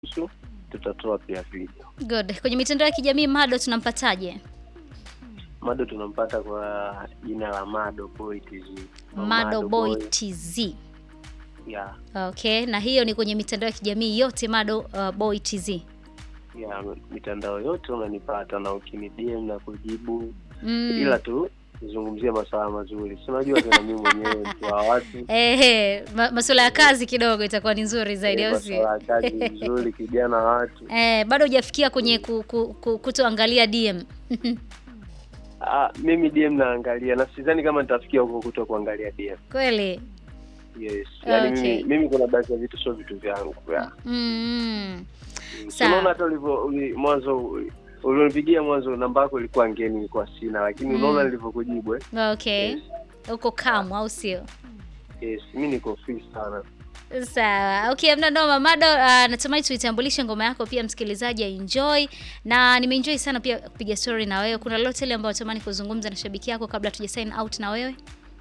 nusu tutatoa pia video. Good. Kwenye mitandao ya kijamii Mado tunampataje? Mado tunampata kwa jina la Mado Boy TZ. Au Mado Boy TZ. Yeah, Okay, na hiyo ni kwenye mitandao ya kijamii yote Mado uh, Boy TZ. yeah, mitandao yote unanipata na ukini DM na kujibu Mm. ila tu zungumzia masuala mazuri. Si unajua tena mimi mwenyewe mtu wa watu Ehe, ma masuala ya kazi kidogo itakuwa ni nzuri zaidi au sio? masuala ya kazi nzuri, kijana wa watu. Eh, bado hujafikia kwenye ku, ku, ku, kutoangalia DM. Ah, mimi DM naangalia na sidhani kama nitafikia huko kuto kuangalia DM. Kweli? Yes. Yaani Okay. mimi, mimi kuna baadhi ya vitu sio vitu vyangu. Yeah. Mm. Si Sawa. Unaona hata ulivyo uli- mwanzo ulionipigia mwanzo namba yako ilikuwa ngeni, ilikuwa sina, lakini Mm. unaona nilivyokujibu eh? Okay. Yes. Uko kamu au sio? Yes, mimi niko free sana. Sawa. Okay, mna noma Mado, uh, natamani tuitambulishe ngoma yako pia msikilizaji enjoy na nimeenjoy sana pia kupiga story na wewe. Kuna lolote ile ambayo natamani kuzungumza na shabiki yako kabla tuja sign out na wewe?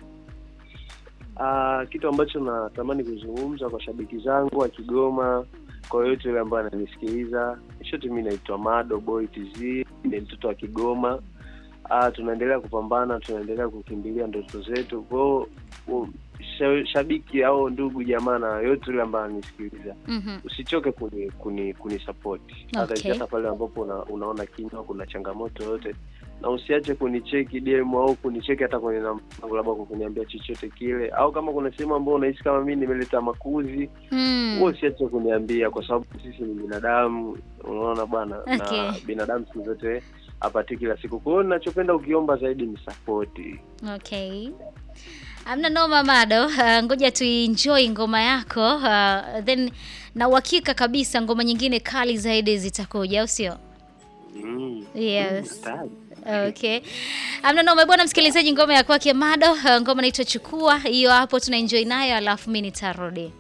Ah, kitu ambacho natamani kuzungumza kwa shabiki zangu wa Kigoma, kwa yoyote yule ambaye ananisikiliza, shote, mimi naitwa Mado Boy TZ, ni mtoto wa Kigoma. Ah, tunaendelea kupambana, tunaendelea kukimbilia ndoto zetu. Kwa hiyo u- sha- shabiki au ndugu jamaa na yoyote yule ambaye ananisikiliza Mhm. usichoke kuni kuni kunisapoti hata Okay. hata pale ambapo una, unaona kinywa kuna changamoto yoyote na usiache kunicheki DM au kunicheki hata kwenye namba yangu labda kwa kuniambia chochote kile au kama kuna sehemu ambayo unahisi kama mimi nimeleta makuzi Mm. huo usiache kuniambia kwa sababu sisi ni binadamu unaona bwana Okay. na binadamu siku zote apati kila siku kwa hiyo ninachopenda ukiomba zaidi ni sapoti Okay. Amna noma Mado, uh, ngoja tuenjoy ngoma yako uh, then na uhakika kabisa ngoma nyingine kali zaidi zitakuja, au sio? mm. Yes. Mm, Okay. Amna noma bwana msikilizaji, ngoma ya kwake Mado, uh, ngoma inaitwa Chukua. Hiyo hapo tunaenjoy nayo alafu mimi nitarudi.